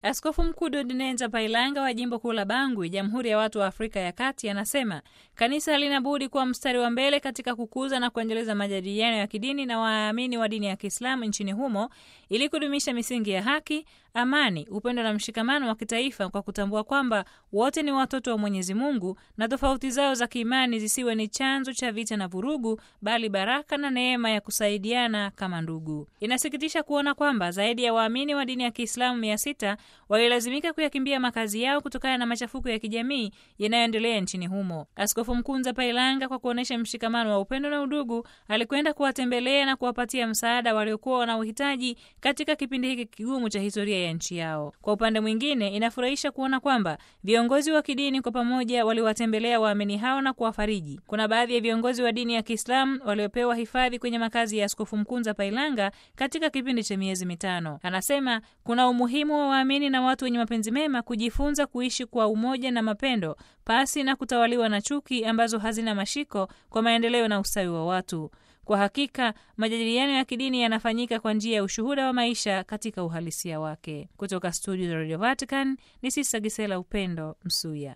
Askofu Mkuu Dodinenza Pailanga wa jimbo kuu la Bangui, Jamhuri ya Watu wa Afrika ya Kati, anasema kanisa halina budi kuwa mstari wa mbele katika kukuza na kuendeleza majadiliano ya kidini na waamini wa dini ya Kiislamu nchini humo ili kudumisha misingi ya haki, amani, upendo na mshikamano wa kitaifa kwa kutambua kwamba wote ni watoto wa Mwenyezi Mungu na tofauti zao za kiimani zisiwe ni chanzo cha vita na vurugu, bali baraka na neema ya kusaidiana kama ndugu. Inasikitisha kuona kwamba zaidi ya waamini wa dini ya Kiislamu mia sita walilazimika kuyakimbia makazi yao kutokana na machafuko ya kijamii yanayoendelea nchini humo. Askofu Mkuu Nzapailanga, kwa kuonyesha mshikamano wa upendo na udugu, alikwenda kuwatembelea na kuwapatia msaada waliokuwa wanaohitaji katika kipindi hiki kigumu cha historia ya nchi yao. Kwa upande mwingine, inafurahisha kuona kwamba viongozi wa kidini kwa pamoja waliwatembelea waamini hao na kuwafariji. Kuna baadhi ya viongozi wa dini ya Kiislamu waliopewa hifadhi kwenye makazi ya Askofu Mkuu Nzapailanga katika kipindi cha miezi mitano. Anasema kuna umuhimu wa waamini na watu wenye mapenzi mema kujifunza kuishi kwa umoja na mapendo pasi na kutawaliwa na chuki ambazo hazina mashiko kwa maendeleo na ustawi wa watu. Kwa hakika majadiliano ya kidini yanafanyika kwa njia ya ushuhuda wa maisha katika uhalisia wake. Kutoka studio za Radio Vatican ni Sista Gisela Upendo Msuya.